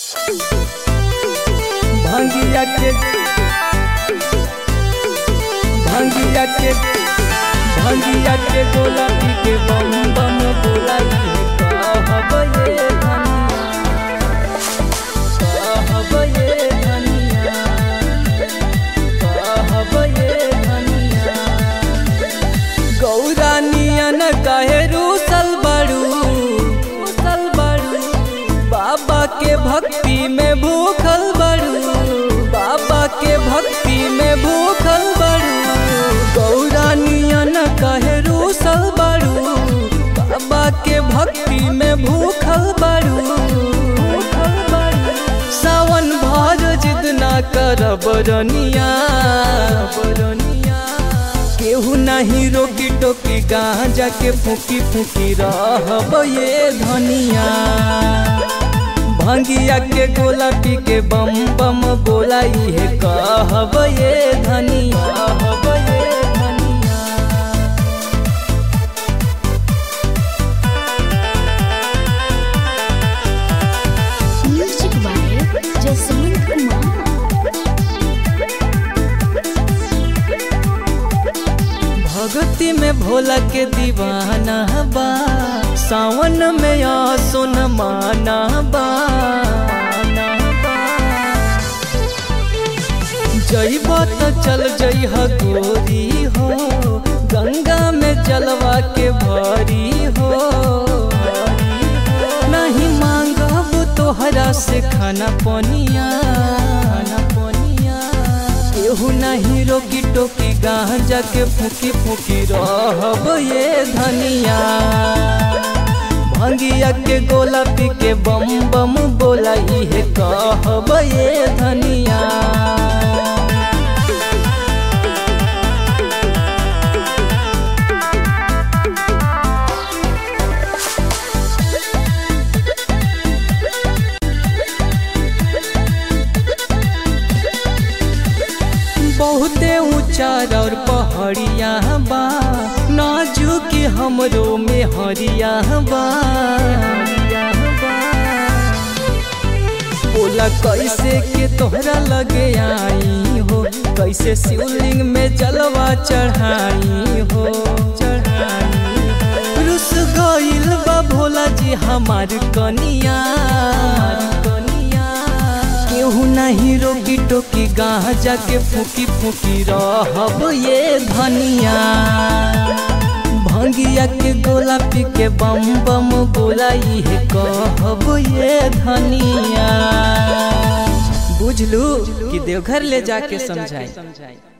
भंगिया के भंगिया के भंगिया के गोला पी के बम बम बोला ये कहब ये धनिया कहब ये धनिया कहब ये धनिया गौरा नियन कहे रूसल बड़ू रूसल बड़ू बाबा के भक्ति में भूखल बड़ू बाबा के भक्ति में भूखल बड़ू गौरा नियन कहे रूसल बड़ू बाबा के भक्ति में भूखल बड़ू भूखल बड़ू सावन भर जिद ना करब रनिया रनिया केहू नहीं रोकी टोकी गांजा के फूकी फूकी रहब ये धनिया भंगिया के गोला पी के बम बम बोला ये कहब ये धनिया कहब ये धनिया Music by Jasmine Kumar. भगती में भोला के दीवाना बा सावन में आ सुन माना बा जइब त चल जइह गोरी हो गंगा में जलवा के भरी हो नहीं मांगब तोहरा से खाना पनिया खाना पनिया केहू नहीं रोकी टोकी गांजा के फूकी फूकी रहब ये धनिया भंगिया के गोला पी के बम बम बोला इहे कहब ये धनिया बहुते ऊंचा और पहाड़िया बा नाजुकी हमरो में हरिया बा बोला कैसे के तोहरा लगे आई हो कैसे शिवलिंग में जलवा चढ़ाई हो चढ़ाई रुस गइल बा भोला जी हमार कनिया कनिया केहू नहीं रोकी टोकी गांजा के फूकी फूकी रहब ये धनिया भंगिया के गोला पी के बम बम बोला ये कहब ये धनिया बुझलू कि देवघर ले जाके समझाई